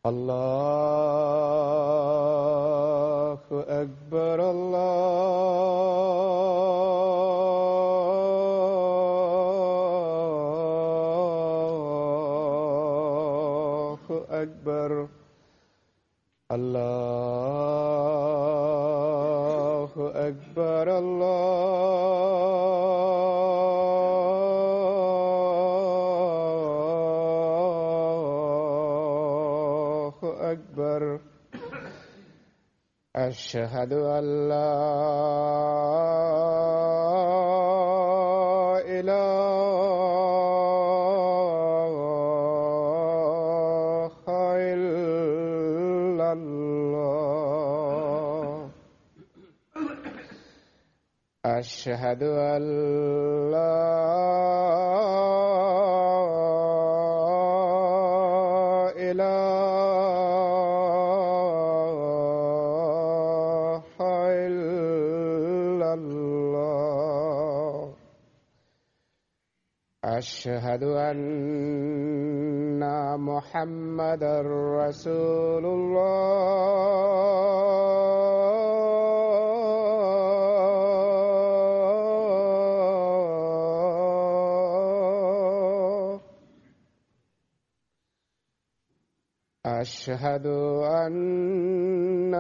الله أكبر الله أكبر الله أكبر الله أكبر أشهد أن لا إله إلا الله أشهد أن لا إله إلا الله أشهد أن محمدا رسول الله أشهد أن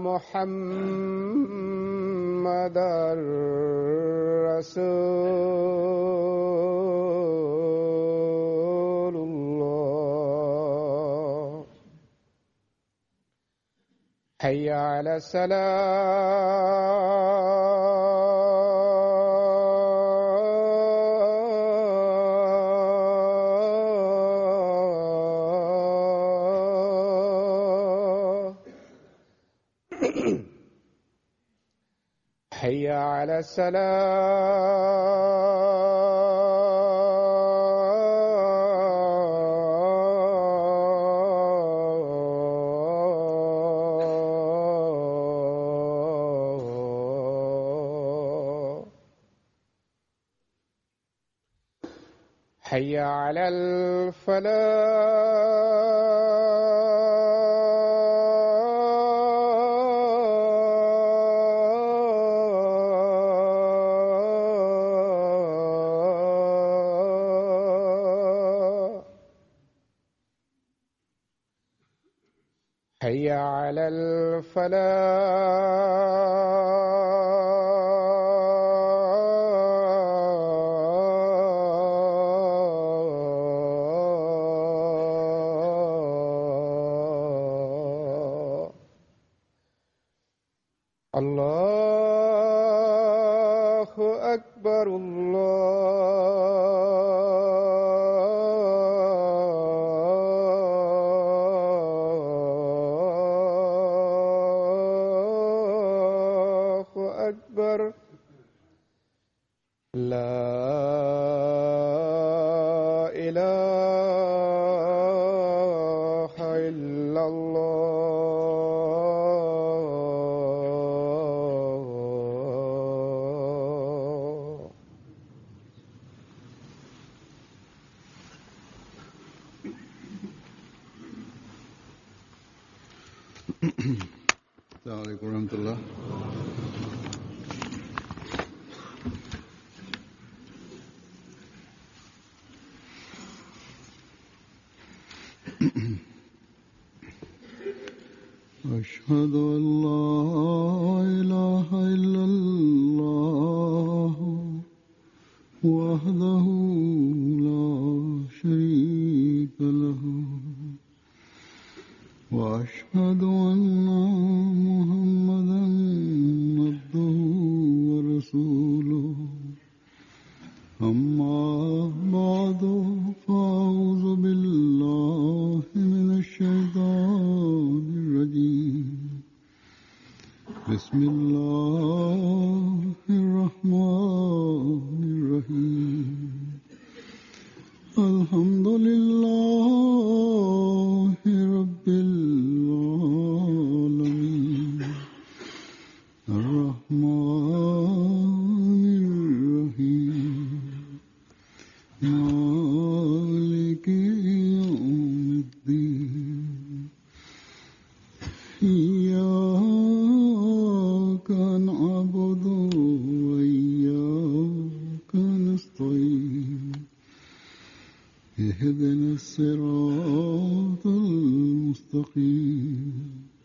محمدا رسول الله حي على السلام حي على السلام حي على الفلاح حي على الفلاح الله أكبر الله أكبر لا إله إلا الله السلام عليكم ورحمة الله أشهد أن لا إله إلا الله وحده لا شريك له وأشهد أن محمدا عبده ورسوله أما بعد فأعوذ بالله من الشيطان الرجيم بسم الله الرحمن الرحيم الحمد لله رب العالمين الرحمن الرحيم مالك يوم الدين إياك نعبد وإياك نستعين اهدنا الصراط المستقيم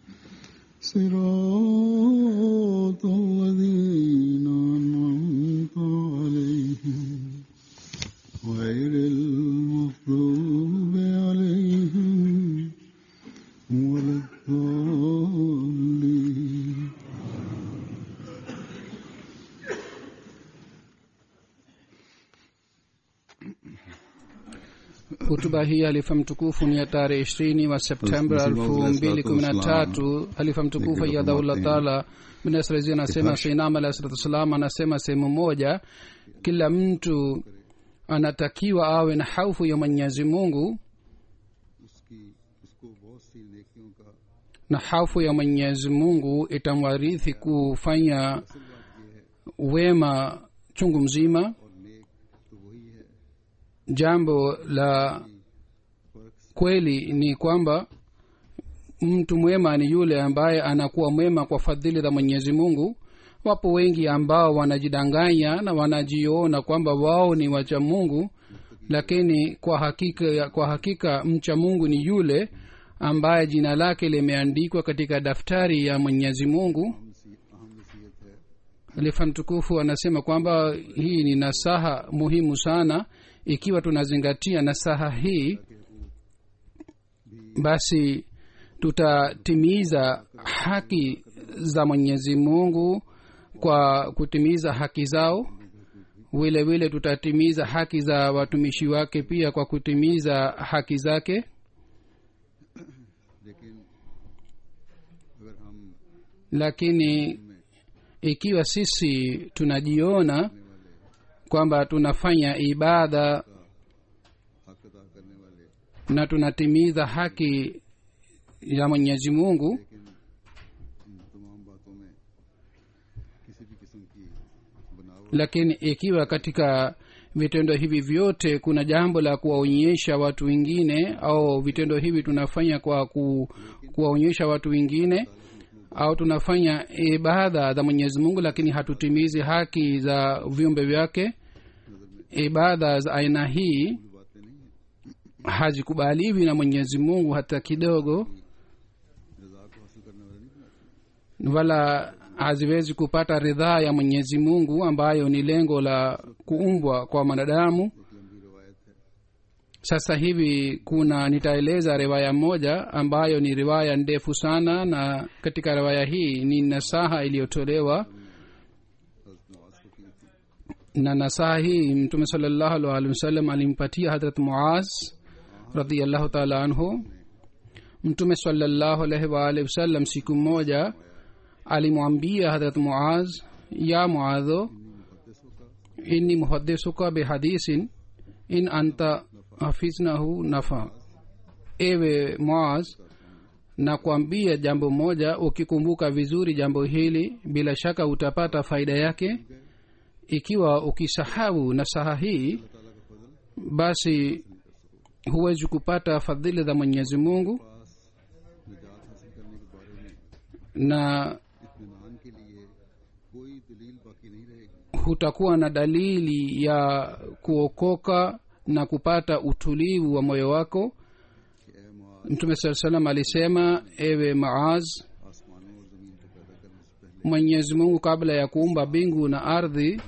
صراط الذين أنعمت عليهم غير المغضوب عليهم ولا الضالين hutuba hii halifa mtukufu ni ya tarehe ishirini wa septemba elfu mbili kumi na tatu halifa mtukufu ayadhaullah taala binasrazi anasema sainam alahi salatu wassalam anasema sehemu moja kila mtu anatakiwa awe na haufu ya mwenyezi mungu उसकी उसको बहुत सी नेकियों का na haufu ya mwenyezi mungu itamwarithi kufanya wema chungu mzima और नेक तो वही है jambo la kweli ni kwamba mtu mwema ni yule ambaye anakuwa mwema kwa fadhili za mwenyezi mungu wapo wengi ambao wanajidanganya na wanajiona kwamba wao ni wacha mungu lakini kwa hakika kwa hakika mcha mungu ni yule ambaye jina lake limeandikwa katika daftari ya mwenyezi mungu अहम नसीहत है khalifa mtukufu anasema kwamba hii ni nasaha muhimu sana ikiwa tunazingatia nasaha hii basi tutatimiza haki za mwenyezi mungu kwa kutimiza haki zao vile vile tutatimiza haki za watumishi wake pia kwa kutimiza haki zake लेकिन अगर हम lakini ikiwa sisi tunajiona kwamba tunafanya ibada हक अदा करने वाले na tunatimiza haki ya mwenyezi mungu लेकिन इन तमाम बातों में किसी भी किस्म की बनावट lakini ikiwa katika vitendo hivi vyote kuna jambo la kuwaonyesha watu wengine au vitendo hivi tunafanya kwa ku, kuwaonyesha watu wengine au tunafanya ibada za mwenyezi mungu lakini hatutimizi haki za viumbe vyake ibada za aina hii बातें नहीं है hazikubaliwi na mwenyezi mungu hata kidogo रजा को हासिल करने वाले नहीं बनाते wala haziwezi kupata ridhaa ya mwenyezi mungu ambayo ni lengo la kuumbwa kwa mwanadamu एक लंबी रिवायत है sasa hivi kuna nitaeleza riwaya moja ambayo ni riwaya ndefu sana na katika riwaya hii ni nasaha iliyotolewa हजरत नवाज को की थी na nasaha hii mtume salallahu alaihi wasallam alimpatia hadrat muaz radiallahu taala anhu mtume salallahu alaihi waalihi wasallam siku moja alimwambia hadrat muaz ya muadho inni muhadisuka bihadisin in anta hafiznahu nafa ewe muaz na kuambia jambo moja ukikumbuka vizuri jambo hili bila shaka utapata faida yake ikiwa ukisahau nasaha hii basi huwezi kupata fadhili za mwenyezi mungu निजात हासिल करने के बारे में na इत्मीनान के लिए कोई दलील बाकी नहीं रहेगी hutakuwa na dalili ya kuokoka na kupata utulivu wa moyo wako कि ए Muaz mtume saa salam alisema ewe maaz आसमानों और जमीन को पैदा करने से पहले mwenyezi mungu kabla ya kuumba mbingu na ardhi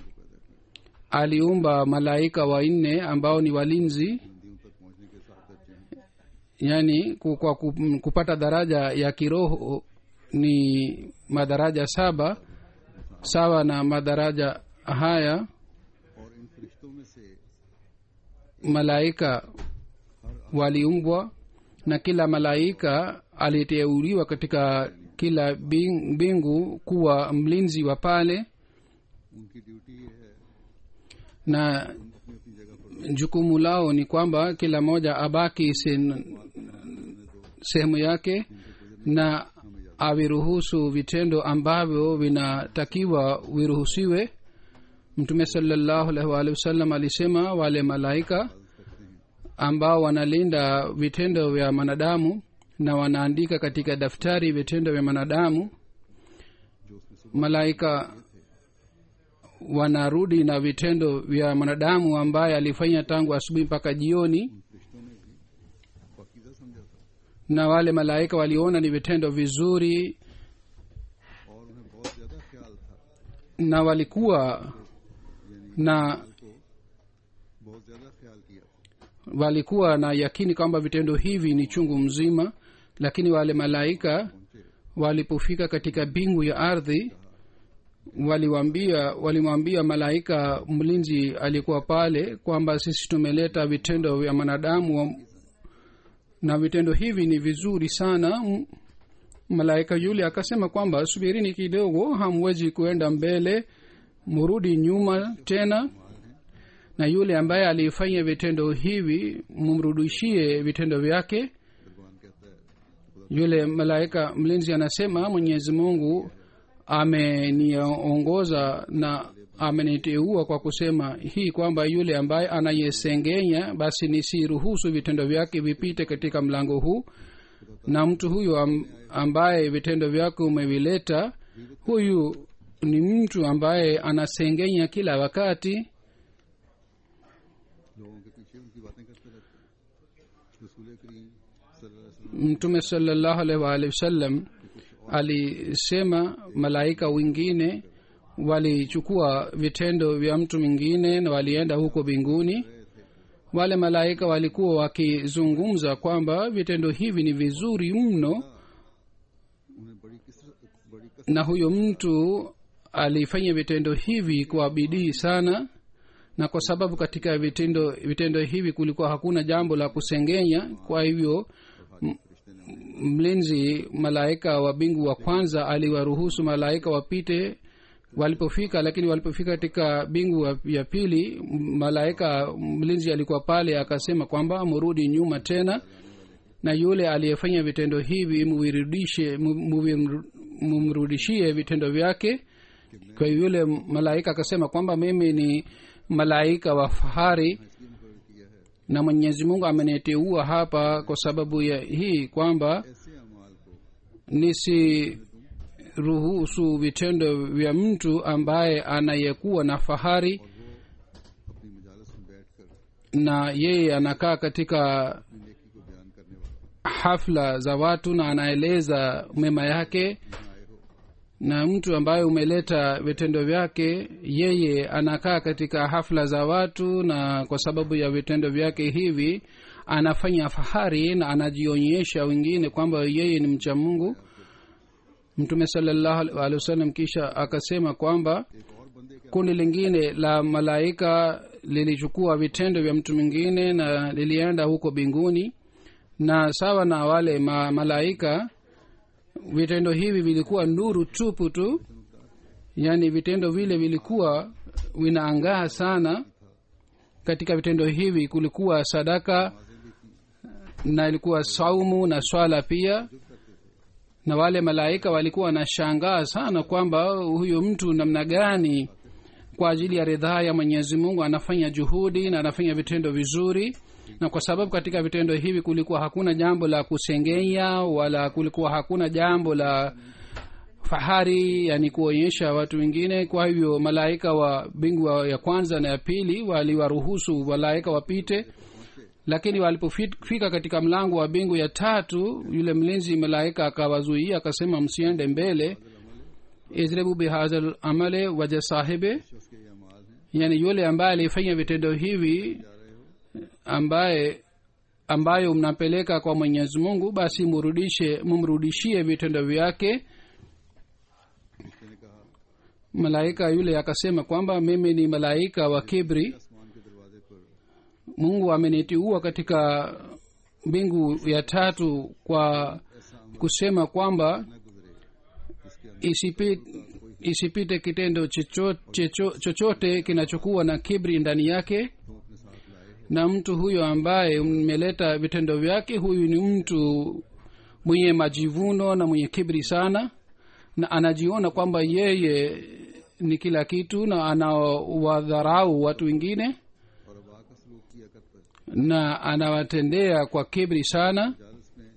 aliumba malaika wanne ambao ni walinzi बुलंदियों तक पहुंचने के साथ दर्जे हैं yani ku- kwa ku- kupata daraja ya kiroho ni madaraja saba sawa na madaraja haya और इन फरिश्तों में से malaika waliumbwa na kila malaika aliteuliwa katika kila bing- mbingu kuwa mlinzi wa pale उनकी ड्यूटी ये है na अपनी अपनी जगह पर jukumu lao ni kwamba kila moja abaki sen- sehemu yake na aviruhusu vitendo ambavyo vinatakiwa viruhusiwe mtume salallahu alaihi waalihi wasallam alisema wale malaika ambao wanalinda vitendo vya mwanadamu na wanaandika katika daftari vitendo vya mwanadamu जो उसने सुबह malaika wanarudi na vitendo vya mwanadamu ambaye alifanya tangu asubuhi mpaka jioni फरिश्तों ने भी पाकिजा समझा था na wale malaika waliona ni vitendo vizuri और उन्हें बहुत ज्यादा ख्याल था na walikuwa na को बहुत ज्यादा ख्याल किया था walikuwa na yakini kwamba vitendo hivi ni chungu mzima lakini wale malaika पहुंचे walipofika katika bingu ya ardhi waliwambia walimwambia malaika mlinzi alikuwa pale kwamba sisi tumeleta vitendo vya mwanadamu wa- na vitendo hivi ni vizuri sana M- malaika yule akasema kwamba subirini kidogo hamwezi kuenda mbele murudi nyuma tena na yule ambaye alifanya vitendo hivi mumrudishie vitendo vyake भगवान कहता है yule malaika mlinzi anasema mwenyezi mungu ameniongoza na ameniteua kwa kusema hii kwamba yule ambaye anayesengenya basi nisiruhusu vitendo vyake vipite katika mlango huu na mtu huyu am, ambaye vitendo vyake umevileta huyu ni mtu ambaye anasengenya kila wakati लोगों के पीछे उनकी बातें करते रहते हैं रसूल करीम सल्लल्लाहु अलैहि वसल्लम mtume salallahu alaihi waalihi wasallam alisema malaika wengine walichukua vitendo vya mtu mwingine na walienda huko mbinguni wale malaika walikuwa wakizungumza kwamba vitendo hivi ni vizuri mno उन्हें बड़ी किसरत बड़ी कसरत na huyo mtu alifanya vitendo hivi kwa bidii sana na kwa sababu katika vitendo vitendo hivi kulikuwa hakuna jambo la kusengenya kwa hivyo m- mlinzi malaika wa bingu wa kwanza aliwaruhusu malaika wapite walipofika lakini walipofika katika bingu wa- ya pili m- malaika mlinzi alikuwa pale akasema kwamba murudi nyuma tena na yule aliyefanya vitendo hivi muvirudishe mu- muvi- mumrudishie vitendo vyake kwa hiyo yule malaika akasema kwamba mimi ni malaika wa fahari इसलिए मुकर किया है na mwenyezi mungu ameniteua hapa kwa sababu ya hii kwamba ऐसे अमाल को nisiruhusu vitendo vya mtu ambaye anayekuwa na fahari अपनी मजालस में बैठकर na yeye anakaa katika अपनी नेकी को बयान करने वाला hafla za watu na anaeleza mema yake यहाँ आए हो na mtu ambaye umeleta vitendo vyake yeye anakaa katika hafla za watu na kwa sababu ya vitendo vyake hivi anafanya fahari na anajionyesha wengine kwamba yeye ni mcha mungu mtume salallahu alehi wasallam kisha akasema kwamba एक और बंदे के kundi lingine la malaika lilichukua vitendo vya mtu mwingine na lilienda huko binguni na sawa na wale ma, malaika vitendo hivi vilikuwa nuru tupu tu yaani vitendo vile vilikuwa vinaangaa sana katika vitendo hivi kulikuwa sadaka na ilikuwa saumu na swala pia na wale malaika walikuwa wanashangaa sana kwamba huyu mtu namna gani kwa ajili ya ridhaa ya mwenyezi mungu anafanya juhudi na anafanya vitendo vizuri na kwa sababu katika vitendo hivi kulikuwa hakuna jambo la kusengenya wala kulikuwa hakuna jambo la fahari yani kuonyesha watu wengine kwa hivyo malaika wa bingu wa- ya kwanza na ya pili waliwaruhusu malaika wapite lakini walipofika katika mlango wa bingu ya tatu yule mlinzi malaika akawazuia akasema msiende mbele izribu bihadha amale waja sahibe शख्स के ये अमाल हैं yani yule ambaye alifanya vitendo hivi ambaye ambayo mnapeleka kwa mwenyezi mungu basi murudishe mumrudishie vitendo vyake उसने कहा malaika yule akasema kwamba mimi ni malaika wa kibri आसमान के दरवाजे पर mungu amenitiua katika mbingu ya tatu kwa kusema kwamba न गुजरे जिसके अंदर isipite, isipite kitendo chocho- chocho- chochote kinachokuwa na kibri ndani yake तुम अपने साथ लाए हो na mtu huyo ambaye mmeleta vitendo vyake huyu ni mtu mwenye majivuno na mwenye kibri sana na anajiona kwamba yeye ni kila kitu na anawadharau watu wengine और अबा का सलूक किया करता है na anawatendea kwa kibri sana जालस में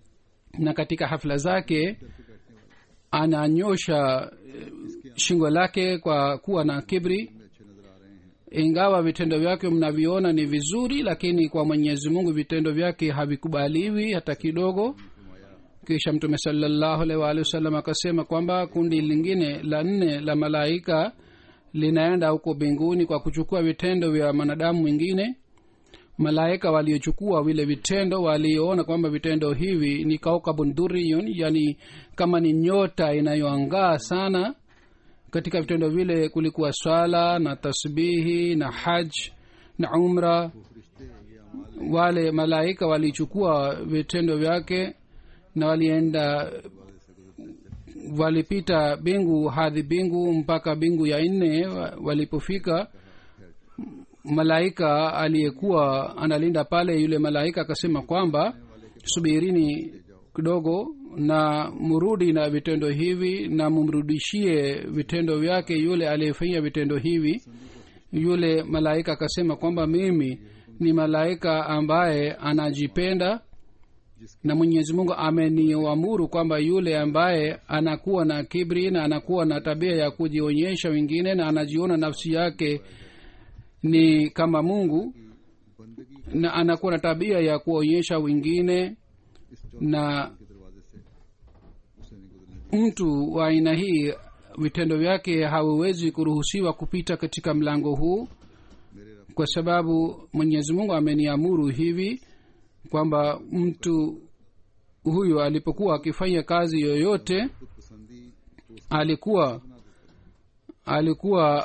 na katika hafla zake ananyosha eh, shingo lake kwa kuwa na kibri में अच्छे नजर आ रहे हैं ingawa vitendo vyake mnaviona ni vizuri lakini kwa mwenyezi mungu vitendo vyake havikubaliwi hata kidogo kisha mtume salallahu alaihi waalihi wasallam akasema kwamba kundi lingine la nne la malaika linaenda huko mbinguni kwa kuchukua vitendo vya mwanadamu mwingine malaika waliochukua vile vitendo walioona kwamba vitendo hivi ni kaukabun duriyun yani kama ni nyota inayoangaa sana katika vitendo vile kulikuwa swala na tasbihi na haj na umra wale malaika walichukua vitendo vyake na walienda walipita bingu hadi bingu mpaka bingu ya nne wa- walipofika malaika aliyekuwa analinda pale yule malaika akasema kwamba subirini kidogo na mrudi na vitendo hivi na mumrudishie vitendo vyake yule aliyefanyia vitendo hivi yule malaika akasema kwamba mimi ni malaika ambaye anajipenda na mwenyezi mungu ameniamuru kwamba yule ambaye anakuwa na kibri na anakuwa na tabia ya kujionyesha wengine na anajiona nafsi yake ni kama mungu बंदगी na anakuwa na tabia ya kuonyesha wengine इस चौथे na के दरवाजे से उसे नहीं गुजरने mtu wa aina hii vitendo vyake haviwezi kuruhusiwa kupita katika mlango huu मेरे रब kwa sababu mwenyezi mungu ameniamuru hivi kwamba mtu huyu alipokuwa akifanya kazi yoyote खुद पसंदी को उस alikuwa alikuwa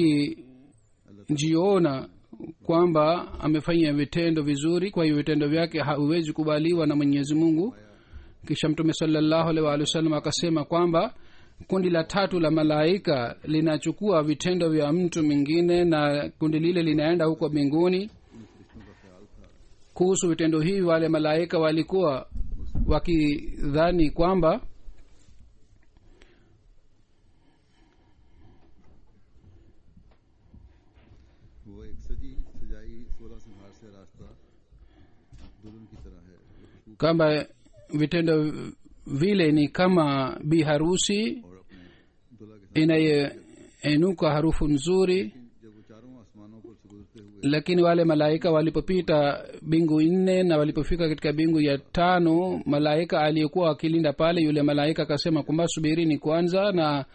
akijiona kwamba amefanya vitendo vizuri kwa hiyo vitendo vyake haviwezi kubaliwa na mwenyezi mungu kisha mtume salallahu alaihi waalihi wasallam akasema kwamba kundi la tatu la malaika linachukua vitendo vya mtu mwingine na kundi lile linaenda huko mbinguni kuhusu vitendo hivi wale malaika walikuwa wakidhani kwamba वो एक सजी सजाई सोलह संहार से रास्ता दुल्हन की तरह है वो खुशबू kwamba vitendo vile ni kama bi harusi और अपने दुल्हा के साथ inayoenuka harufu nzuri जब वो चारों आसमानों पर से गुजरते हुए lakini wale malaika walipopita bingu nne na walipofika katika bingu ya tano malaika aliyekuwa akilinda pale yule malaika akasema kwamba subirini kwanza na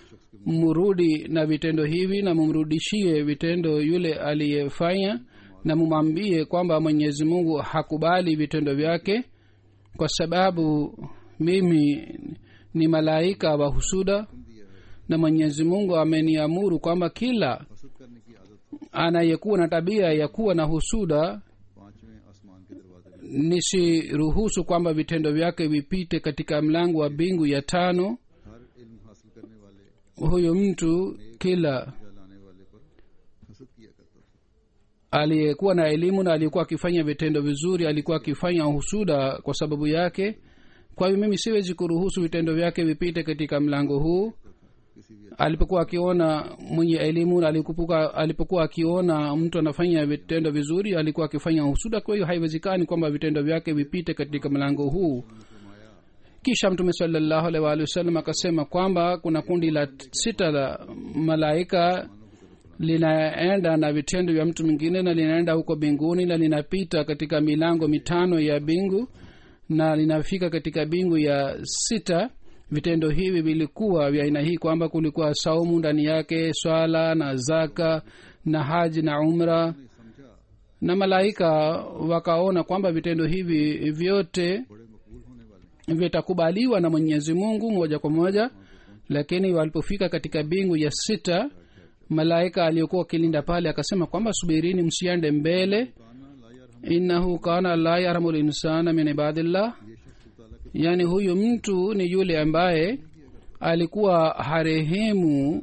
mrudi na vitendo hivi na mumrudishie vitendo yule aliyefanya na mumwambie kwamba mwenyezi mungu hakubali vitendo vyake kwa sababu mimi ni malaika wa husuda na mwenyezi mungu ameniamuru kwamba kila हसद करने की आदत को anayekuwa na tabia ya kuwa na husuda पांचवें आसमान के दरवाजे में nisiruhusu kwamba vitendo vyake vipite katika mlango wa bingu ya tano हर इल्म हासिल करने वाले huyu mtu kila या लाने वाले पर हसद किया करता था aliyekuwa na elimu na aliyekuwa akifanya vitendo vizuri alikuwa akifanya husuda kwa sababu yake kwa hiyo mimi siwezi kuruhusu vitendo vyake vipite katika mlango huu किसी भी alipokuwa akiona mwenye elimu na alipokuwa, alipokuwa akiona mtu anafanya vitendo vizuri alikuwa akifanya husuda kwa hiyo haiwezekani kwamba vitendo vyake vipite katika mlango huu kisha mtume salallahu alaihi waalihi wasallam akasema kwamba kuna kundi la sita la malaika linaenda na vitendo vya mtu mwingine na linaenda huko mbinguni na linapita katika milango mitano ya bingu na linafika katika bingu ya sita vitendo hivi vilikuwa vya aina hii kwamba kulikuwa saumu ndani yake swala na zaka na haji na umra समझा na malaika wakaona kwamba vitendo hivi vyote बड़े मकबूल होने वाले vitakubaliwa na mwenyezi mungu moja kwa moja lakini walipofika katika bingu ya sita malaika aliyokuwa akilinda pale akasema kwamba subirini msiende mbele काना ला यार हम innahu kana la yarhamu linsana min ibadillah ये शख्स खुदा ताला के yaani huyu mtu ni yule ambaye alikuwa harehemu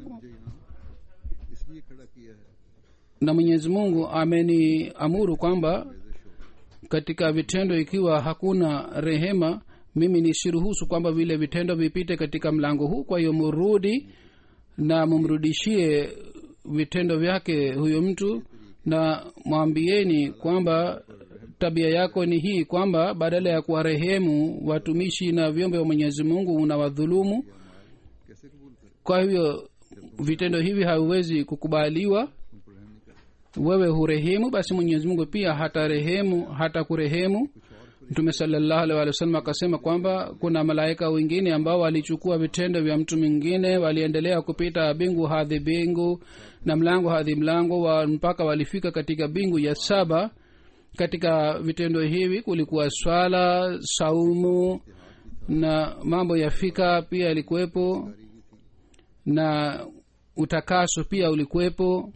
इसलिए खड़ा किया है na mwenyezi mungu ameniamuru kwamba katika vitendo ikiwa hakuna rehema mimi nisiruhusu kwamba vile vitendo vipite katika mlango huu kwa hiyo murudi na mumrudishie vitendo vyake huyo mtu na mwambieni kwamba tabia yako ni hii kwamba badala ya kuwarehemu watumishi na vyombe wa mwenyezi mungu unawadhulumu कैसे कबूल करे kwa hivyo vitendo hivi haviwezi kukubaliwa तुम पर रहम नहीं करते wewe hurehemu basi mwenyezi mungu pia hata rehemu hata kurehemu mtume salallahu alaihi wa sallam akasema kwamba kuna malaika wengine ambao walichukua vitendo vya mtu mwingine waliendelea kupita bingu hadhi bingu na mlango hadhi mlango wa mpaka walifika katika bingu ya saba katika vitendo hivi kulikuwa swala saumu na mambo ya fika pia yalikuwepo na utakaso pia ulikuwepo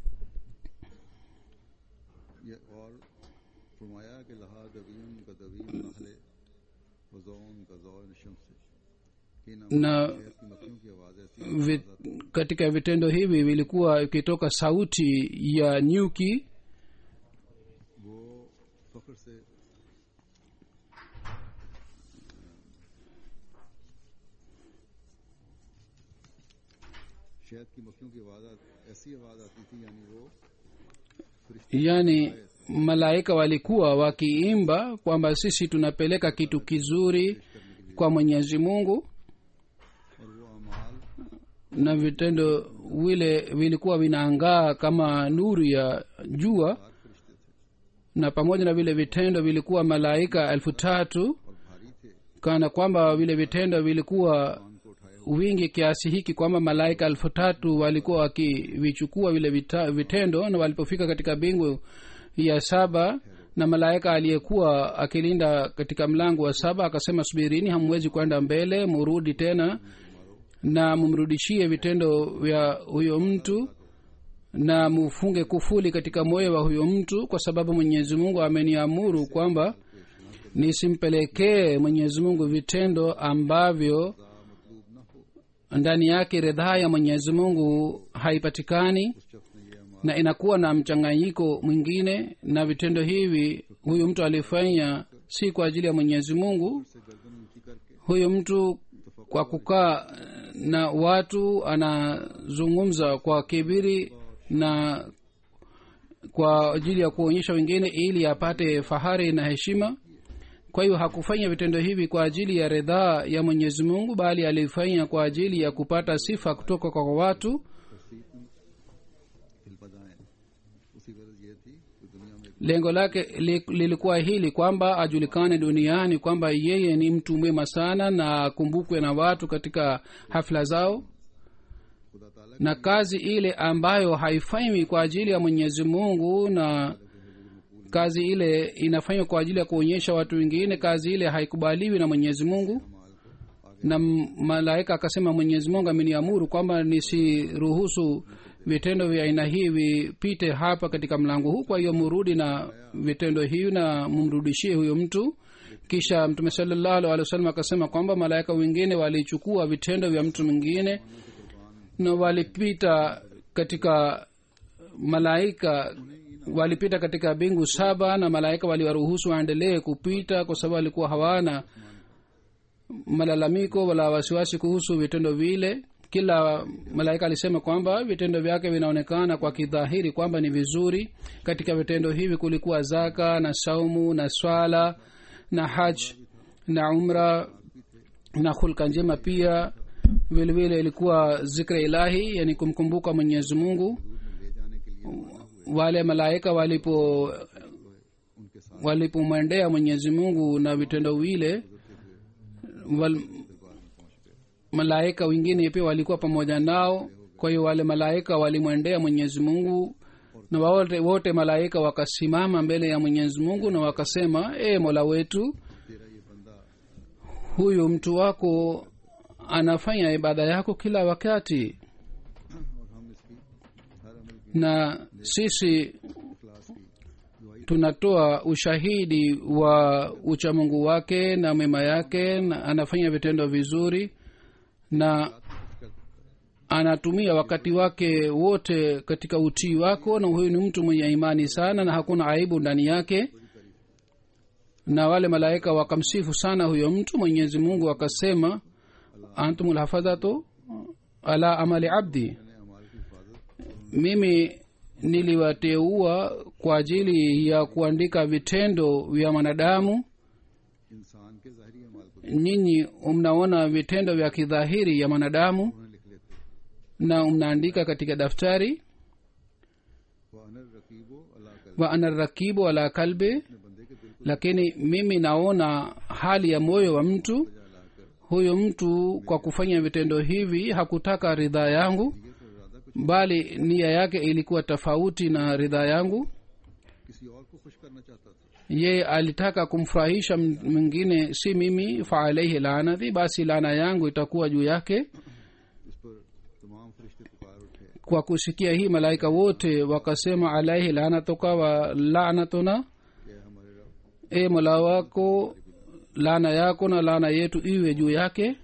ये और फरमाया कि लहा दवीम का दवीम नहले वजौन का जौन शम्स से इन na शहद की मक्खियों की आवाज ऐसी vi, katika vitendo hivi vilikuwa ikitoka sauti ya nyuki वो फख्र से शहद की मक्खियों की आवाज आ- ऐसी आवाज आती थी यानी वो yaani malaika walikuwa wakiimba kwamba sisi tunapeleka kitu kizuri kwa mwenyezi mungu और वो अमाल na vitendo vile vilikuwa vinaangaa kama nuru ya jua फरिश्ते थे na pamoja na vile vitendo vilikuwa malaika elfu tatu और भारी थे kana kwamba vile vitendo vilikuwa उनको उठाए wingi kiasi hiki kwamba malaika elfu tatu walikuwa wakivichukua vile vita, vitendo na walipofika katika bingu ya saba na malaika aliyekuwa akilinda katika mlango wa saba akasema subirini hamwezi kwenda mbele murudi tena na mumrudishie vitendo vya huyo mtu na mufunge kufuli katika moyo wa huyo mtu kwa sababu mwenyezi mungu ameniamuru kwamba nisimpelekee mwenyezi mungu vitendo ambavyo ndani yake ridhaa ya mwenyezi mungu haipatikani उस शख्स ने ये अमाल na inakuwa na mchanganyiko mwingine na vitendo hivi huyu mtu alifanya si kwa ajili ya mwenyezi mungu से गर्दन ऊंची करके huyu mtu kwa kukaa na watu anazungumza kwa kibiri na kwa ajili ya kuonyesha wengine ili apate fahari na heshima kwa hiyo hakufanya vitendo hivi kwa ajili ya ridhaa ya mwenyezi mungu bali alifanya kwa ajili ya kupata sifa kutoka kwa watu हिल बजाएं उसी गरज ये थी कि दुनिया में lengo lake li, lilikuwa hili kwamba ajulikane duniani kwamba yeye ni mtu mwema sana na akumbukwe na watu katika hafla zao खुदा ताला na kazi ile ambayo haifanywi kwa ajili ya mwenyezi mungu na kazi ile inafanywa kwa ajili ya kuonyesha watu wengine kazi ile haikubaliwi na mwenyezi mungu na m- malaika akasema mwenyezi mungu ameniamuru kwamba nisiruhusu vitendo vya aina hii vipite hapa katika mlango huu kwa hiyo murudi na vitendo hivi na mumrudishie huyo mtu kisha mtume salallahu alih wa sallam akasema kwamba malaika wengine walichukua vitendo vya mtu mwingine na walipita katika malaika walipita katika bingu saba na malaika waliwaruhusu waendelee kupita kwa sababu walikuwa hawana malalamiko wala wasiwasi kuhusu vitendo vile kila malaika alisema kwamba vitendo vyake vinaonekana kwa kidhahiri kwamba ni vizuri katika vitendo hivi kulikuwa zaka na saumu na swala na haj na umra na hulka njema pia vile vile ilikuwa zikra ilahi yani kumkumbuka mwenyezi mungu ले जाने के लिए wale malaika walipo उनके साथ walipomwendea mwenyezi mungu na vitendo vile wal, malaika wengine pia walikuwa pamoja nao kwa hiyo wale malaika walimwendea mwenyezi mungu na wote, wote malaika wakasimama mbele ya mwenyezi mungu na wakasema e mola wetu तेरा ये बंदा huyu mtu wako anafanya ibada yako kila wakati और हम इसकी हर अमल की na sisi इखलास की दुआई tunatoa ushahidi wa uchamungu wake na mema yake na anafanya vitendo vizuri na anatumia wakati wake wote katika utii wako na huyu ni mtu mwenye imani sana na hakuna aibu ndani yake na wale malaika wakamsifu sana huyo mtu mwenyezi mungu akasema antum lhafadhatu ala amali abdi ने हमारी की हिफाजत mimi niliwateua kwa ajili ya kuandika vitendo vya mwanadamu इंसान के ज़ाहरी अमाल को nyinyi mnaona vitendo vya kidhahiri ya mwanadamu उन्हें लिख लेते na mnaandika katika daftari वो अनर रकीबो अल्लाह कर wa ana rakibu ala kalbi अपने बंदे के दिल को lakini mimi naona hali ya moyo wa mtu बजा लाकर huyo mtu kwa kufanya vitendo hivi hakutaka ridhaa yangu ये तो इरादा कुछ bali nia yake ilikuwa tofauti na ridhaa yangu किसी और को खुश करना चाहता था yeye alitaka kumfurahisha m- mwingine si mimi faalaihi laanati basi laana yangu itakuwa juu yake इस पर तमाम फरिश्ते पुकार उठे kwa kusikia hii malaika wote wakasema alaihi laanatuka wa laanatuna कि हमारे रब e mola wako laana yako na laana yetu iwe juu yake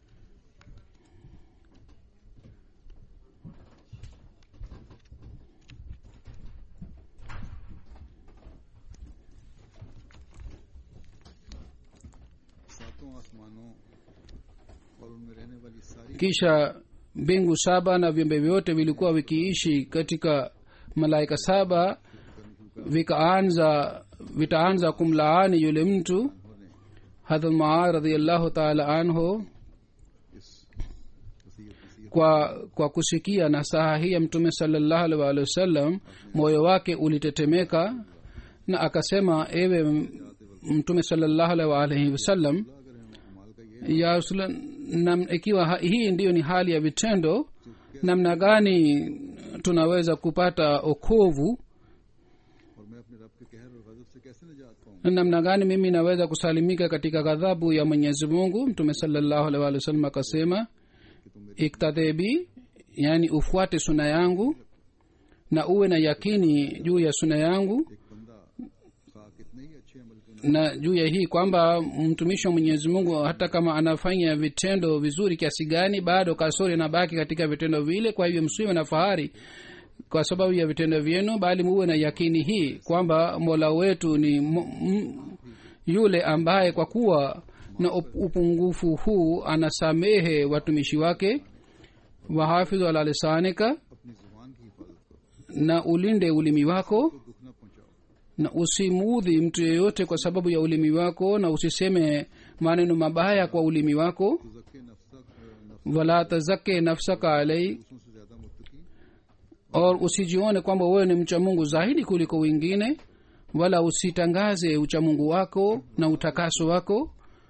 सातों आसमानों और उनमें रहने वाली सारी kisha mbingu saba na viumbe vyote vilikuwa vikiishi katika malaika saba vikaanza vitaanza kumlaani yule mtu होने hadrat maa radiallahu taala anhu इस वसीयत नसीहत kwa kwa kusikia nasaha hii ya mtume salallahu alaihi waalihi wasallam moyo wake ulitetemeka na akasema ewe m- mtume salallahu alaihi waalihi wasallam अगर हम अमाल का ये ya Rasulullah, nam ikiwa ha- hii ndiyo ni hali ya vitendo namna gani tunaweza kupata okovu और मैं अपने रब के कहर और गजब से कैसे निजात पाऊंगा na namna gani mimi naweza kusalimika katika ghadhabu ya mwenyezi mungu mtume salallahu alaihi waalihi wasallam akasema कि तुम मेरी iktadebi yani ufuate suna yangu na uwe na yakini juu ya suna yangu एक बंदा खा कितने ही अच्छे अमल क्यों ना na juu ya hii kwamba mtumishi wa mwenyezi mungu hata kama anafanya vitendo vizuri kiasi gani bado kasori inabaki katika vitendo vile kwa hivyo msiwe na fahari kwa sababu ya vitendo vyenu bali muwe na yakini hii kwamba mola wetu ni m- m- yule ambaye kwa kuwa na up- upungufu huu anasamehe watumishi wake wahafidhu ala lisanika अपनी जुबान की हिफाजत करो na ulinde ulimi wako तो दुख न पहुंचाओ na usimuudhi mtu yeyote kwa sababu ya ulimi wako na usiseme maneno mabaya kwa ulimi wako तो जक्के नफ्सक नफ्स wala tazake nafsaka alai दूसरों से ज्यादा मुत्तकी or usijione kwamba wewe ni mcha mungu zaidi kuliko wengine wala usitangaze uchamungu wako na utakaso wako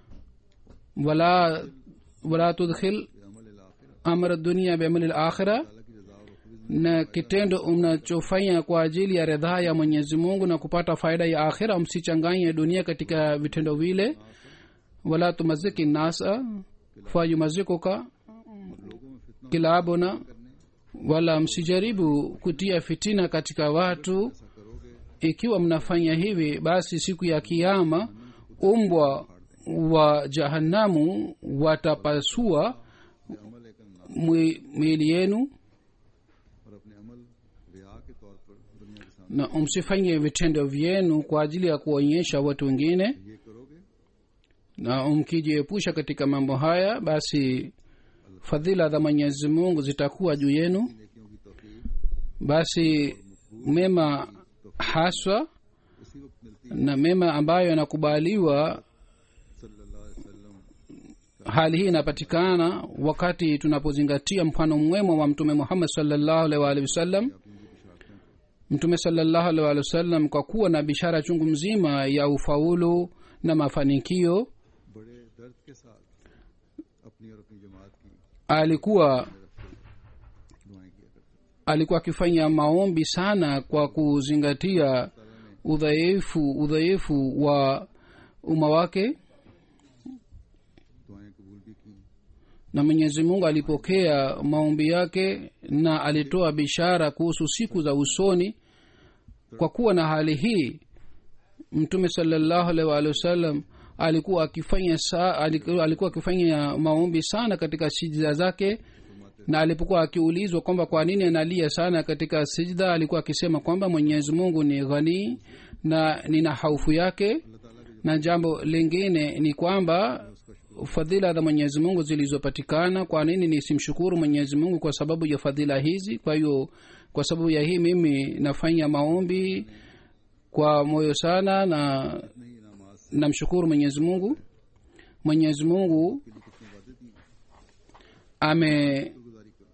wala wala tudkhil अमल आखिर amra dunia biamali lakhira अल्लाह की रजा और खुद na kitendo mnachofanya kwa ajili ya ridhaa ya mwenyezi mungu na kupata faida ya akhira msichanganye dunia katika vitendo vile wala tumaziki nasa fayumazikuka लोगों में फितना kilabuna करने wala msijaribu kutia fitina katika watu ऐसा करोगे ikiwa mnafanya hivi basi siku ya kiama umbwa wa jahanamu watapasua कि अमल एक अन्ना mwi- miili yenu और अपने अमल रिया के तौर पर दुनिया के सामने na msifanye vitendo vyenu kwa ajili ya kuonyesha watu wengine ये करोगे na mkijiepusha katika mambo haya basi fadhila za mwenyezi mungu zitakuwa juu yenu नेकियों की तौफीक basi mema haswa उसी वक्त मिलती na mema ambayo yanakubaliwa सल्लल्लाहु अलैहि वसल्लम hali hii inapatikana wakati tunapozingatia mfano mwema wa mtume muhammad salllahu alaihi waalihi wasallam अपनी उनकी बिशारतें mtume salllahu alaihi waalihi wasallam kwa kuwa na bishara chungu mzima ya ufaulu na mafanikio बड़े दर्द के साथ अपनी और अपनी जमात की alikuwa दुआएं किया करते थे alikuwa akifanya maombi sana kwa kuzingatia udhaifu udhaifu wa umma wake दुआएं कबूल भी की na mwenyezi mungu alipokea maombi yake na alitoa bishara kuhusu siku za usoni kwa kuwa na hali hii mtume salallahu alaihi waalihi wasallam alikuwa akifanya sa, alikuwa alikuwa akifanya maombi sana katika sijda zake na alipokuwa akiulizwa kwamba kwa nini analia sana katika sijda alikuwa akisema kwamba mwenyezi mungu ni ghanii na nina haufu yake अल्लाह ताला के na jambo lingine ni kwamba उसका शुक्र fadhila za mwenyezi mungu zilizopatikana kwa nini nisimshukuru mwenyezi mungu kwa sababu ya fadhila hizi kwa hiyo kwa sababu ya hii mimi nafanya maombi kwa moyo sana na नहीं इनामात से namshukuru mwenyezi mungu mwenyezi mungu कितने वादे दिए ame गुजारी करो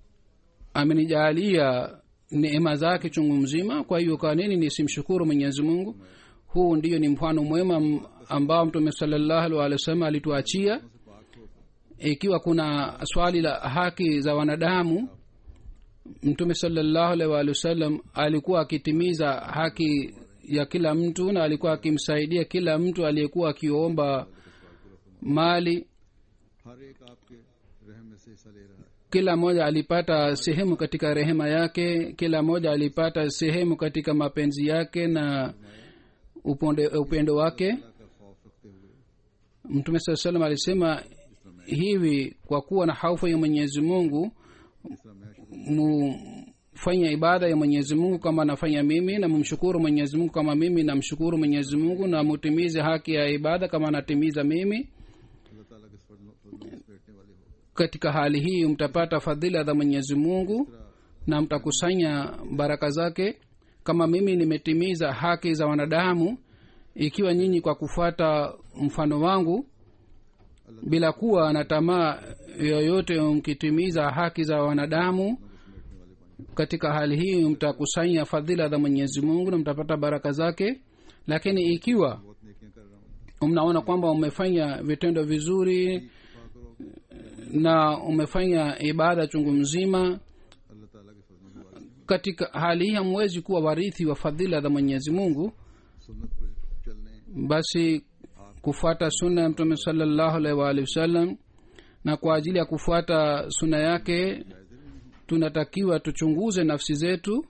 amenijalia neema zake chungu mzima kwa hiyo kwa nini nisimshukuru mwenyezi mungu huu ndiyo ni mfano mwema m- ambao mtume salallahu alih wa sallam alituachia ikiwa kuna swali la haki za wanadamu mtume salallahu alaihi waalihi wasallam alikuwa akitimiza haki ya kila mtu na alikuwa akimsaidia kila mtu aliyekuwa akiomba mali हर एक आपके रहम में से हिस्सा ले रहा है kila mmoja alipata sehemu katika rehema yake kila mmoja alipata sehemu katika mapenzi yake na uponde, upendo wake अल्लाह का खौफ रखते हुए mtume saa salam alisema hivi kwa kuwa na haufu ya mwenyezi mungu जिस तरह मैं शुरू mufanye ibada ya mwenyezi mungu kama nafanya mimi na mumshukuru mwenyezi mungu kama mimi namshukuru mwenyezi mungu na mutimize haki ya ibada kama natimiza mimi अल्लाह ताला के फजल फजल से बैठने वाले हो katika hali hii mtapata fadhila za mwenyezi mungu na mtakusanya baraka zake kama mimi nimetimiza haki za wanadamu ikiwa nyinyi kwa kufuata mfano wangu bila kuwa na tamaa yoyote mkitimiza haki za wanadamu katika hali hii mtakusanya fadhila za mwenyezi mungu na mtapata baraka zake lakini ikiwa बहुत नेकियां कर रहा हूँ mnaona kwamba umefanya vitendo vizuri इतफा करो na umefanya ibada chungu mzima अल्लाह ताला के फजल के वाले katika hali hii hamwezi kuwa warithi wa fadhila za mwenyezi mungu सुन्नत पर चलने basi kufuata sunna ya mtume salallahu alaihi waalihi wasallam na kwa ajili ya kufuata sunna yake tunatakiwa tuchunguze nafsi zetu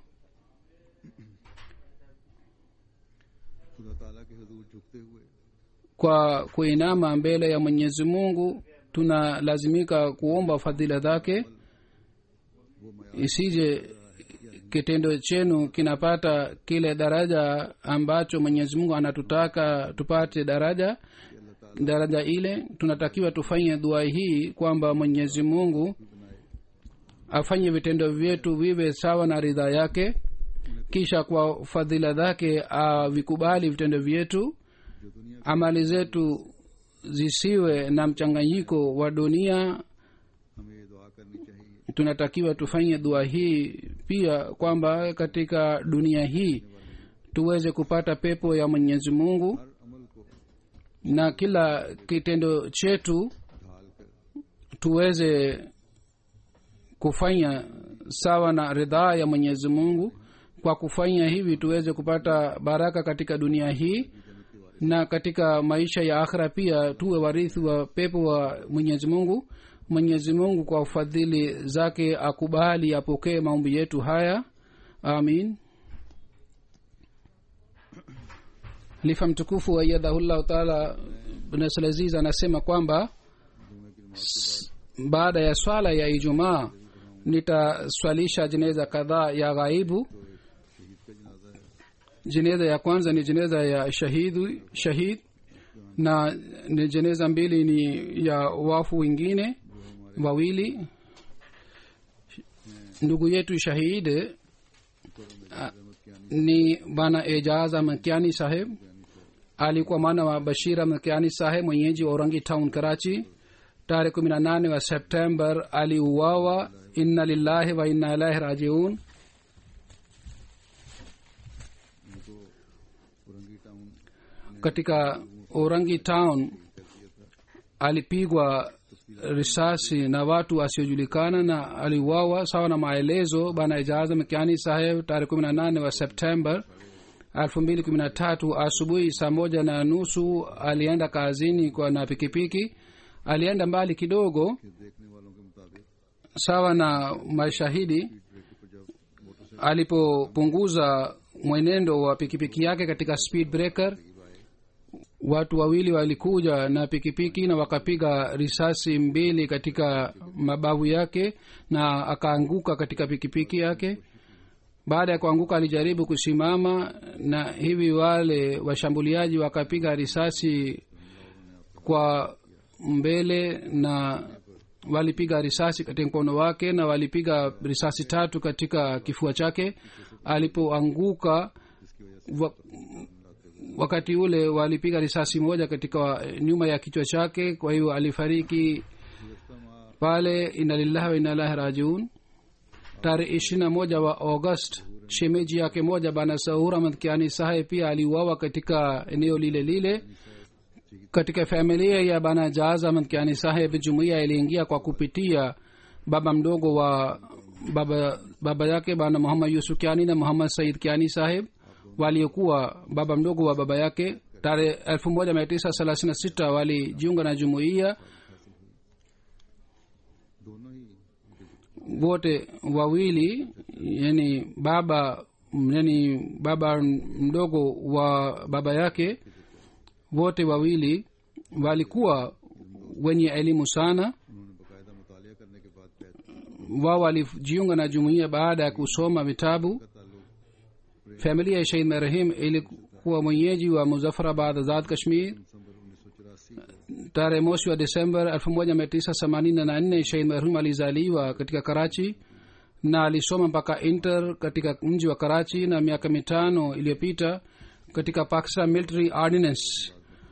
खुदा ताला के हजूर झुकते हुए kwa kuinama mbele ya mwenyezi mungu tunalazimika kuomba fadhila zake isije kitendo chenu kinapata kile daraja ambacho mwenyezi mungu anatutaka tupate daraja daraja ile tunatakiwa tufanye dua hii kwamba mwenyezi mungu afanye vitendo vyetu viwe sawa na ridhaa yake kisha kwa fadhila zake avikubali vitendo vyetu जो दुनिया amali zetu zisiwe na mchanganyiko wa dunia हमें ये दुआ करनी चाहिए tunatakiwa tufanye dua hii pia kwamba katika dunia hii tuweze kupata pepo ya mwenyezi mungu हर अमल को na kila kitendo chetu ढाल कर tuweze kufanya sawa na ridhaa ya mwenyezi mungu kwa kufanya hivi tuweze kupata baraka katika dunia hii na katika maisha ya akhira pia tuwe warithi wa pepo wa mwenyezi mungu mwenyezi mungu kwa ufadhili zake akubali apokee maombi yetu haya amin halifa mtukufu waiyadhahullahu taala bnasalaziz anasema kwamba s- baada ya swala ya ijumaa nitaswalisha jeneza kadhaa ya ghaibu jeneza ya kwanza ni jeneza ya shahidu shahid na ni jeneza mbili ni ya wafu wengine wawili ndugu yetu shahid a- ni bana ejaza mkiani saheb alikuwa mwana wa bashira mkiani saheb mwenyeji wa orangi town karachi tarehe kumi na nane wa september aliuawa inna lillahi wa inna ilahi rajiun उनको Orangi town katika orangi town alipigwa risasi na watu wasiojulikana na aliuawa sawa na maelezo bana ijaza mkiani saheb tarehe kumi na nane wa september elfu mbili kumi na tatu asubuhi saa moja na nusu alienda kazini kwa na pikipiki alienda mbali kidogo के देखने वालों के मुताबिक sawa na mashahidi brake पर जब motorcycle alipopunguza mwenendo wa pikipiki yake katika speed breaker watu wawili walikuja na pikipiki na wakapiga risasi mbili katika mabavu yake na akaanguka katika pikipiki yake baada ya kuanguka alijaribu kusimama na hivi wale washambuliaji wakapiga risasi kwa mbele na walipiga risasi katika mkono wake na walipiga risasi tatu katika kifua chake alipoanguka wa, wakati ule walipiga risasi moja katika nyuma ya kichwa chake kwa hiyo alifariki pale ina lillahi wa inalahi rajiun tarehe ishirina moja wa august shemeji yake moja bana saur ahmad kiani sahe pia aliuawa katika eneo lile lile katika familia ya bana jaz ahmad kiani saheb jumuiya iliingia kwa kupitia baba mdogo wa baba baba yake bana muhammad yusuf kiani na muhammad said kiani saheb waliokuwa baba mdogo wa baba yake tarehe elfu moja mia tisa thelathini na sita walijiunga na jumuiya दोनों ही wote wawili yani baba yani baba mdogo wa baba yake wote wawili walikuwa wenye elimu sana उन्होंने बाकायदा मुतालिया करने के बाद कहते wao walijiunga na jumuiya baada ya kusoma vitabu familia ya shahid marahim ilikuwa mwenyeji wa muzafarabad azad kashmir दिसंबर उन्नीस सौ चौरासी tarehe mosi wa desember 1984 shahid marhum alizaliwa katika karachi na alisoma mpaka inter katika mji wa karachi na miaka mitano iliyopita katika pakistan military ordinance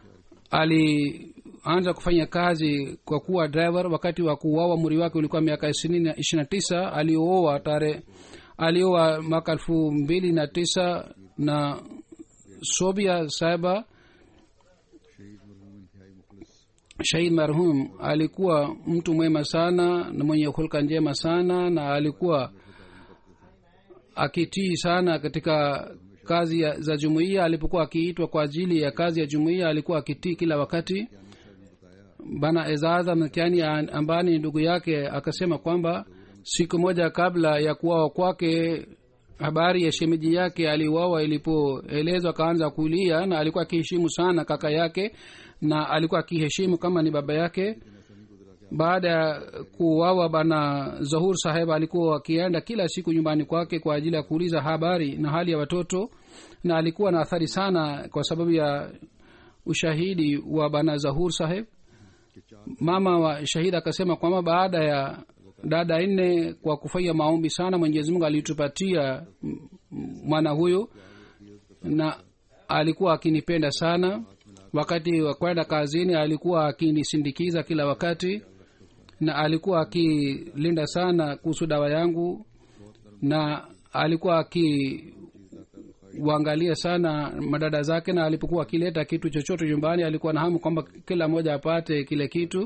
alianza kufanya kazi kwa kuwa driver wakati wa kuuawa muri wake ulikuwa miaka ishirina tisa alioa tarehe alioa mwaka elfu mbili na tisa na sobia saiba शहीद मरहूम इंतहाई मुखलिस shahid marhum alikuwa mtu mwema sana na mwenye hulka njema sana na alikuwa akitii sana katika kazi ya, za jumuiya alipokuwa akiitwa kwa ajili ya kazi ya jumuiya alikuwa akitii kila wakati bana ezaza mkiani ambaye ni ndugu yake akasema kwamba siku moja kabla ya kuwawa kwake habari ya shemeji yake aliuawa ilipoelezwa akaanza kulia na alikuwa akiheshimu sana kaka yake na alikuwa akiheshimu kama ni baba yake baada ya kuuawa bana zahur saheb alikuwa akienda kila siku nyumbani kwake kwa ajili ya kuuliza habari na hali ya watoto na alikuwa na athari sana kwa sababu ya ushahidi wa bana zahur saheb mama wa shahid akasema kwamba baada ya dada nne kwa kufanya maombi sana mwenyezi mungu alitupatia m- m- mwana huyo na alikuwa akinipenda sana wakati wa kwenda kazini alikuwa akinisindikiza kila wakati na alikuwa akilinda sana kuhusu dawa yangu na alikuwa akiwaangalia sana madada zake na alipokuwa akileta kitu chochote nyumbani alikuwa na hamu kwamba kila mmoja apate kile kitu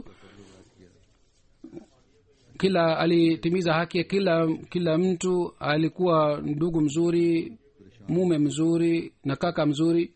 kila alitimiza haki ya kila kila mtu alikuwa ndugu mzuri mume mzuri na kaka mzuri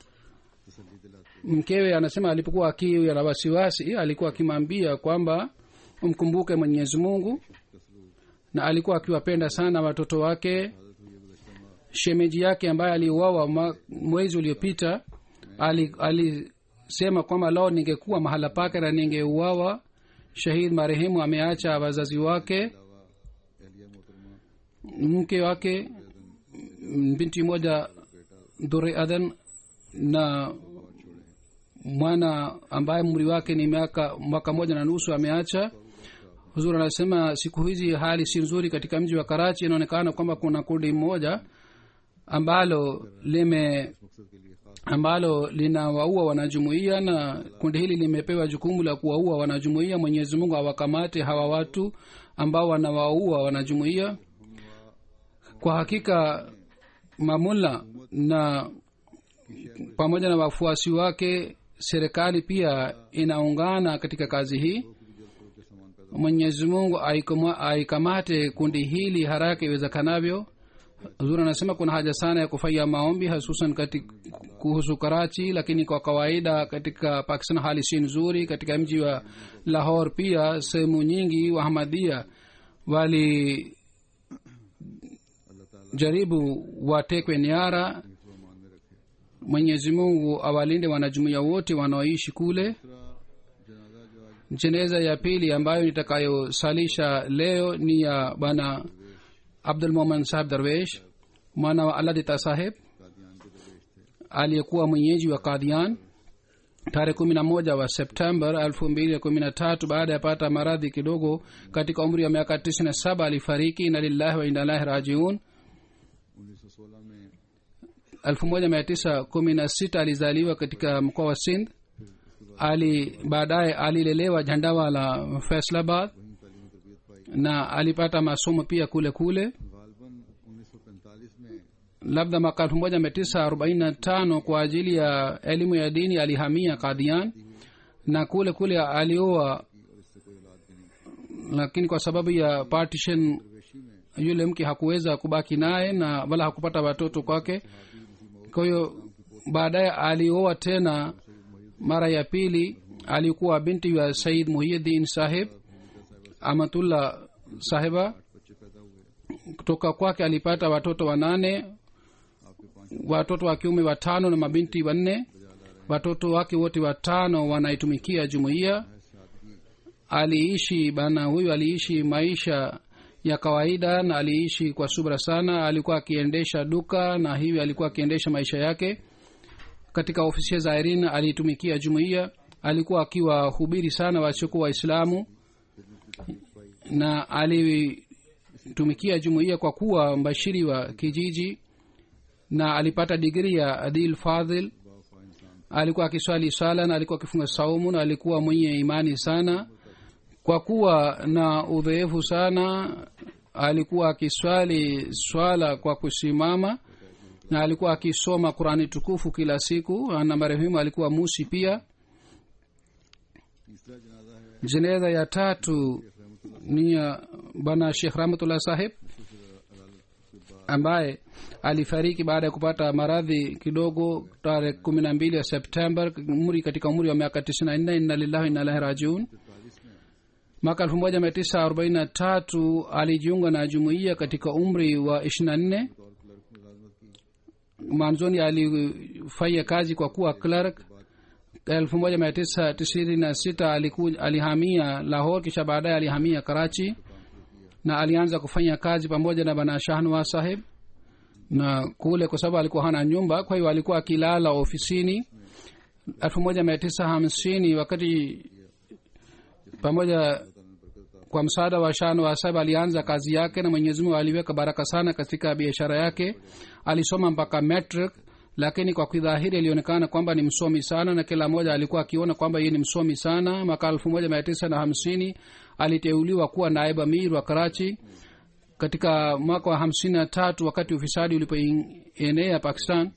mkewe anasema alipokuwa akiwa na wasiwasi alikuwa akimwambia kwamba umkumbuke mwenyezi mungu na alikuwa akiwapenda sana watoto wake shemeji yake ambaye aliuawa mwa- mwezi uliopita ali- alisema kwamba lao ningekuwa mahala pake na ningeuawa shahid marehemu ameacha wazazi wake एहलिया मोहतरमा mke wake m- binti moja dure adhan na mwana ambaye umri wake ni miaka mwaka moja na nusu ameacha huzur anasema siku hizi hali si nzuri katika mji wa karachi inaonekana kwamba kuna kundi moja ambalo lime मकसद के लिए खास ambalo linawaua wanajumuiya na kundi hili limepewa jukumu la kuwaua wanajumuiya mwenyezi mungu awakamate hawa watu ambao wanawaua wanajumuiya kwa hakika mamula na pamoja na wafuasi wake serikali pia inaungana katika kazi hii mwenyezi mungu aikama- aikamate kundi hili haraka iwezekanavyo huzuri anasema kuna haja sana ya kufanya maombi hususan kati kuhusu karachi lakini kwa kawaida katika pakistan hali si nzuri katika mji wa lahor pia sehemu nyingi wahamadia wali jaribu watekwe nyara mwenyezi mungu awalinde wanajumuia wote wanaoishi kule jeneza ya pili ambayo nitakayosalisha leo ni ya bwana abdul moman saheb darwesh mwana wa aladita saheb aliyekuwa mwenyeji wa kadian tarehe kumi na moja wa september elfu mbili kumi na tatu baada ya pata maradhi kidogo katika umri wa miaka tisini na saba alifariki na lillahi wa inalahi rajiun उन्नीस सौ सोलह में elfu moja mia tisa kumi na sita alizaliwa katika mkoa wa sindh ali baadaye alilelewa jandawa la faislabad वहीं तालीम तरबियत पाई na alipata masomo pia kule kule गालबन उन्नीस सौ पैंतालीस में labda mwaka elfu moja mia tisa arobaini na tano kwa ajili ya elimu ya dini alihamia kadian na kule kule alioa और इससे कोई औलाद भी नहीं lakini kwa sababu ya partition वेशी में yule mke hakuweza kubaki naye na wala hakupata watoto kwake kwa hiyo baadaye alioa tena mara ya pili alikuwa binti ya said muhyiddin sahib amatullah sahiba बच्चे पैदा हुए kutoka kwake alipata watoto wanane आपके पांच watoto wa kiume watano na mabinti wanne watoto wake wote watano wanaitumikia jumuiya aliishi bana huyu aliishi maisha ya kawaida na aliishi kwa subra sana alikuwa akiendesha duka na hivi alikuwa akiendesha maisha yake katika ofisi za irin aliitumikia jumuiya alikuwa akiwahubiri sana wasiokuwa waislamu na alitumikia jumuiya kwa kuwa mbashiri wa kijiji na alipata digri ya adil fadhil alikuwa akiswali sala na alikuwa akifunga saumu na alikuwa mwenye imani sana kwa kuwa na udhaifu sana alikuwa akiswali swala kwa kusimama na alikuwa akisoma qurani tukufu kila siku na marehemu alikuwa musi pia तीसरा जनाजा है jeneza ya tatu ni ya bwana shekh rahmatullah sahib ambaye alifariki baada ya kupata maradhi kidogo tarehe kumi na mbili ya september umri katika umri wa miaka tisini na nne inna lillahi inna ilahi rajiun mwaka elfu moja mia tisa arobaini na tatu alijiunga na jumuiya katika umri wa ishiri na nne mwanzoni alifanya kazi kwa kuwa clerk elfu moja mia tisa tisini na sita aliku- alihamia lahor kisha baadaye alihamia karachi na alianza kufanya kazi pamoja na bana shahnwa sahib na kule kwa sababu alikuwa hana nyumba kwa hiyo alikuwa akilala ofisini elfu moja mia tisa hamsini wakati pamoja kwa msaada wa shano wa sahib alianza kazi yake na mwenyezi mungu aliweka baraka sana katika biashara yake alisoma mpaka metric lakini kwa kidhahiri alionekana kwamba ni msomi sana na kila mmoja alikuwa akiona kwamba yeye ni msomi sana mwaka elfu moja mia tisa na hamsini aliteuliwa kuwa naibu amir wa karachi katika mwaka wa hamsini na tatu wakati ufisadi ulipoenea pakistan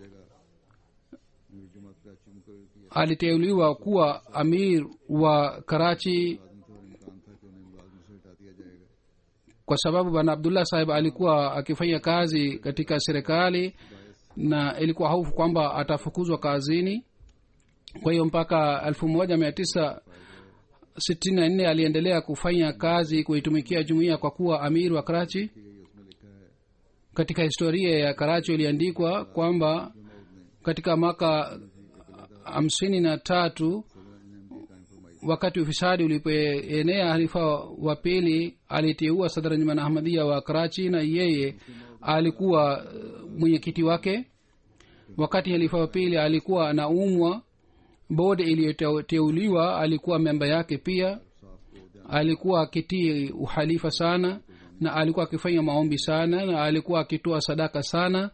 मेरी जमात कराची में मुकर किया aliteuliwa kuwa amir wa karachi आदमी थे और इम्कान था कि उन्हें मुलाजमत से हटा दिया जाएगा kwa sababu bwana abdullah sahib alikuwa akifanya kazi katika serikali na ilikuwa hofu kwamba atafukuzwa kazini kwa hiyo mpaka elfu moja mia tisa sitini na nne aliendelea kufanya kazi kuitumikia jumuiya kwa kuwa amir wa karachi katika historia ya karachi iliandikwa kwamba katika mwaka hamsini na tatu wakati ufisadi ulipoenea halifa wa pili aliteua sadranjman ahmadia wa karachi na yeye alikuwa uh, mwenyekiti wake wakati halifa wa pili alikuwa anaumwa bodi iliyoteuliwa alikuwa memba yake pia alikuwa akitii uhalifa sana na alikuwa akifanya maombi sana na alikuwa akitoa sadaka sana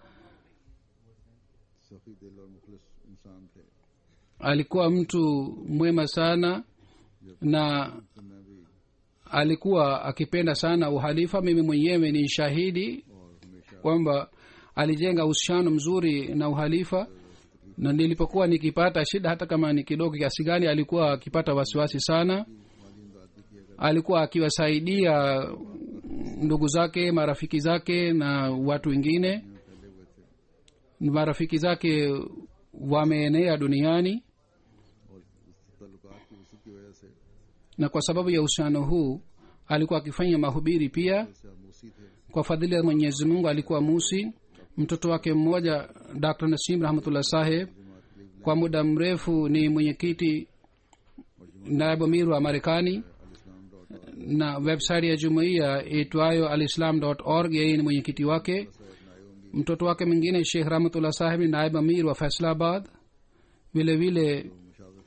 सफ़ी दिल और मुखलिस इंसान थे alikuwa mtu mwema sana na तो मैं भी alikuwa akipenda sana uhalifa mimi mwenyewe ni shahidi और हमेशा kwamba alijenga uhusiano mzuri na uhalifa na nilipokuwa nikipata shida hata kama ni kidogo kiasi gani alikuwa akipata wasiwasi sana माली इमदाद भी किया करते alikuwa akiwasaidia ndugu zake marafiki zake na watu wengine फैले हुए थे marafiki zake wameenea duniani और इस ताल्लुकात की वसूख की वजह से na kwa sababu ya uhusiano huu alikuwa akifanya mahubiri pia से मूसी थे kwa fadhili ya mwenyezi mungu alikuwa musi mtoto wake mmoja dr nasim rahmatullah saheb kwa muda mrefu ni mwenyekiti naibu amir wa marekani na website ya jumuiya itwayo alislam org yeye ni mwenyekiti wake mtoto wake mwingine shekh rahmatullah saheb ni naibu amir wa faisalabad vile vile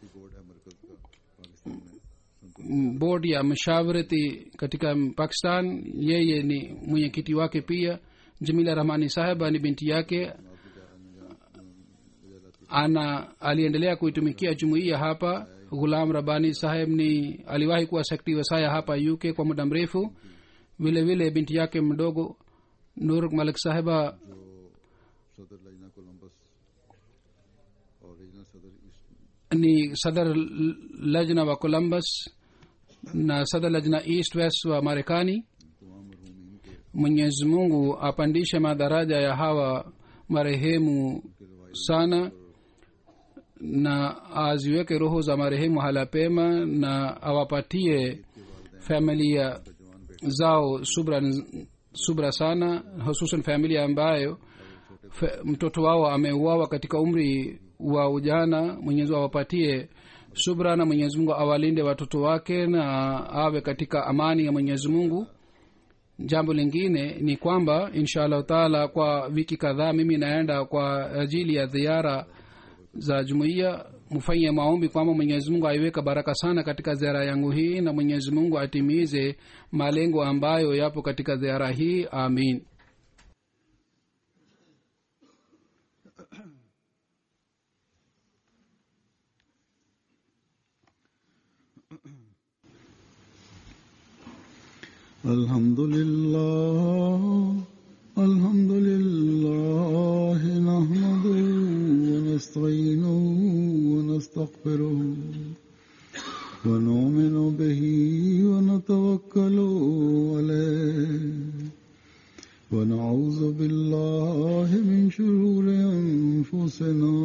mm, bodi ya mashawarati katika pakistan yeye ni mwenyekiti wake pia jamila rahmani saheba ni binti yake ana aliendelea kuitumikia jumuiya hapa ghulam rabani saheb ni aliwahi kuwa sekretari wasaya hapa uk kwa muda mrefu vile vile binti yake mdogo nur malik saheba जो सदर लजना Columbus और regional सदर east ni sadar l- lajna wa columbus na sadar lajna east west wa marekani तमाम मरहूमिन के mwenyezi mungu apandishe madaraja ya hawa marehemu sana na aziweke roho za marehemu hala pema na awapatie familia zao subra, subra sana hususan familia ambayo fe, mtoto wao ameuawa katika umri wa ujana mwenyezi mungu awapatie subra na mwenyezi mungu awalinde watoto wake na awe katika amani ya mwenyezi mungu jambo lingine ni kwamba insha allahu taala kwa wiki kadhaa mimi naenda kwa ajili ya ziara za jumuiya mfanye maombi kwamba mwenyezi mungu aiweka baraka sana katika ziara yangu hii na mwenyezi mungu atimize malengo ambayo yapo katika ziara hii amin الحمد لله الحمد لله نحمده ونستعينه ونستغفره ونؤمن به ونتوكل عليه ونعوذ بالله من شرور أنفسنا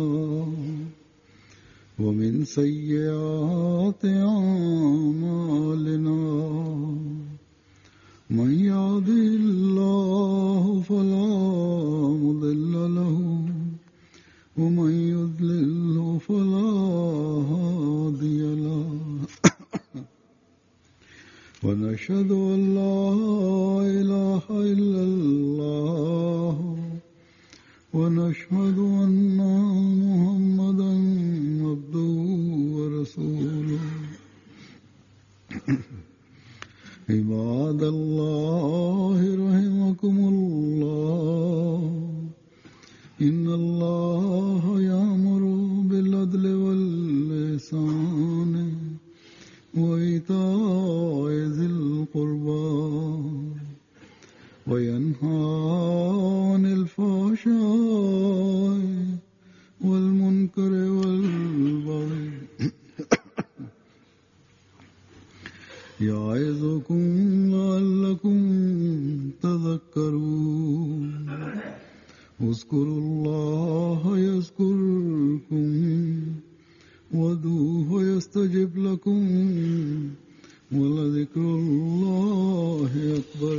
ومن سيئات أعمالنا من يهده الله فلا مضل له ومن يضلله فلا هادي له ونشهد أن لا إله إلا الله ونشهد أن محمدا عبده ورسوله عباد الله رحمكم الله إن الله يأمر بالعدل واللسان وإيتاء ذي القربى وينهى عن الفحشاء والمنكر والبغي يعظكم لعلكم تذكرون اذكروا الله يذكركم وادعوه يستجب لكم ولذكر الله أكبر